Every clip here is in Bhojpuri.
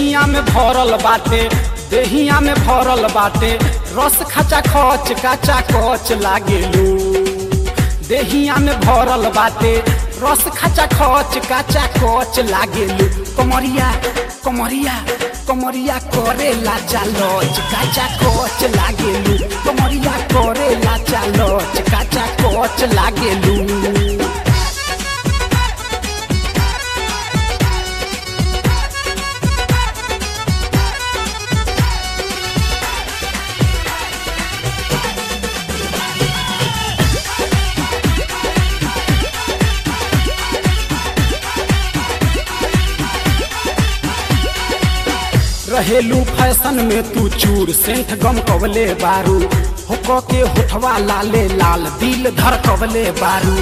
देहिया में भरल बाटे देहिया में भरल बाटे रस खचा खच काचा कच लागेलू देहिया में भरल बाटे रस खचा खच काचा कच लागेलू कमरिया कमरिया कमरिया करे लाचा लच काचा कच लागेलू कमरिया करे लाचा लच काचा कच लागेलू रहेलू फैशन में तू चूर सेंठ गम कवले बारू होक के होठवा लाले लाल दिल धर कवले बारू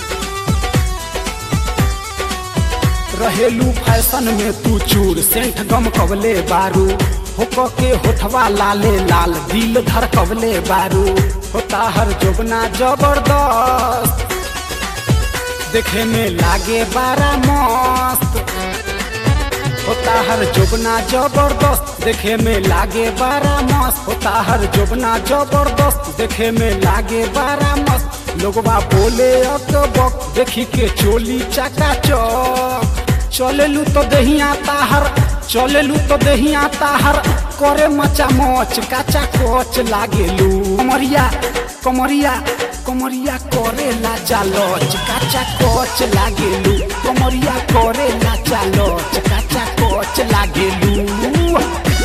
रहेलू फैशन में तू चूर सेंठ गम कवले बारू होक के होठवा लाले लाल दिल धर कवले बारू होता हर जोगना जबरदस्त देखे में लागे बारा मस्त होता हर जोबना जबरदस्त देखे में लागे बारा मस्त होता हर जोबना जबरदस्त देखे में लागे बारा मस्त लोगवा बोले अकबक देखी के चोली चाका चौक चलेलू तो दहिया ताहर चलेलू तो दहिया ताहर करे मचा मोच काचा कोच लागेलू कमरिया कमरिया कमरिया करे लाचा लोच काचा कोच लागेलू कमरिया करे लाचा लोच काचा कोच लागेलू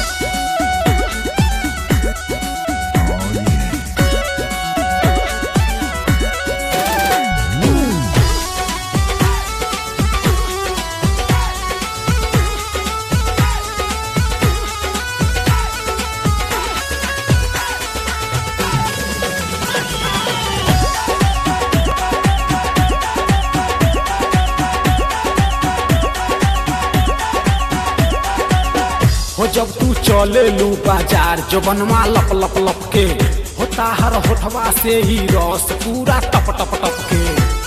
हो जब तू चले लू बाजार जो बनवा लप लप लप के होता हर होठवा से ही रस पूरा टप टप टप के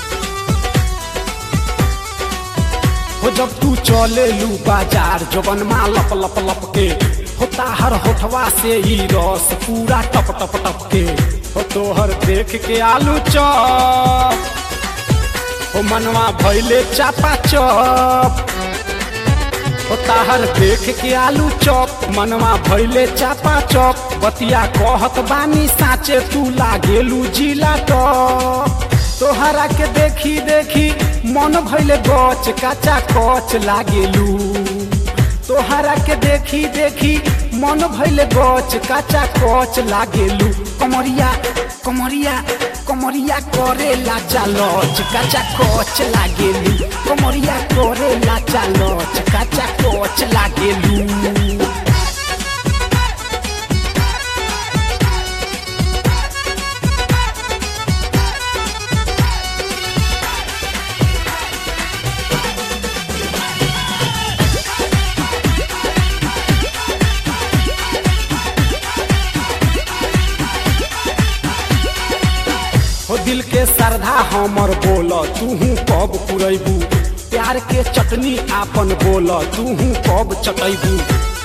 हो जब तू चले लू बाजार जो बनवा लप लप लप के होता हर होठवा से ही रस पूरा टप टप टप के हो तोहर देख के आलू चप हो मनवा भैले चापा चप ओ ताहर देख के आलू चौप मनवा भैले चापा चौप बतिया कहत बानी साचे तू लागेलू जिला टॉप तोहरा के देखी देखी मन भैले गच काचा कच लागेलू तोहरा के देखी देखी मन भैले गच काचा कच लागेलू कमरिया कमरिया कमरिया करे लाचा लच काचा कच लागेलू कमरिया करे लाचा लच काचा कच लागेलू हो दिल के श्रद्धा हमर बोल तूहू कब पुरैबू प्यार के चटनी आपन बोल तूहू कब चटैबू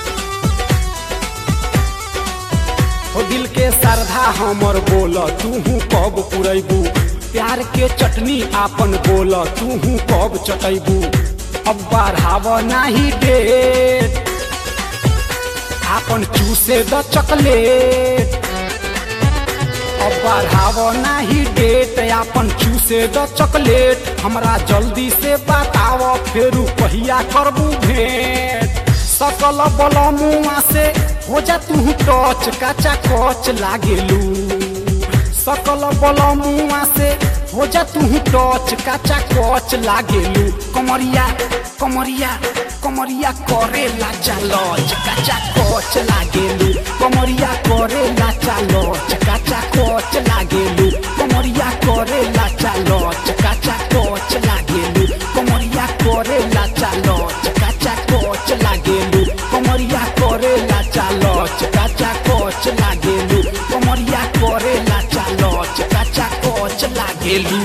हो दिल के श्रद्धा हमर बोल तूहू कब पुरैबू प्यार के चटनी आपन बोल तूहू कब चटैबू अब बढ़ाव नाही डेट आपन चूसे द चॉकलेट अब बढ़ाव नाही डेट आपन चूसे द चॉकलेट हमरा जल्दी से बताव फेरू पहिया करबू भेंट सकल बल मुआ से हो जा तू टच काचा कच लागेलू सकल बल मुआ से हो जा तू टच काचा कच लागेलू कमरिया कमरिया कमरिया करे लाचा लच काचा कच लागेलू कमरिया करे लाचा लच काचा कच लागेलू कमरिया करे लाचा लच काचा कच लागेलू कमरिया करे लाचा लच काचा कच लागेलू कमरिया करे लाचा लच काचा कच लागेलू कमरिया करे लाचा लच काचा कच लागेलू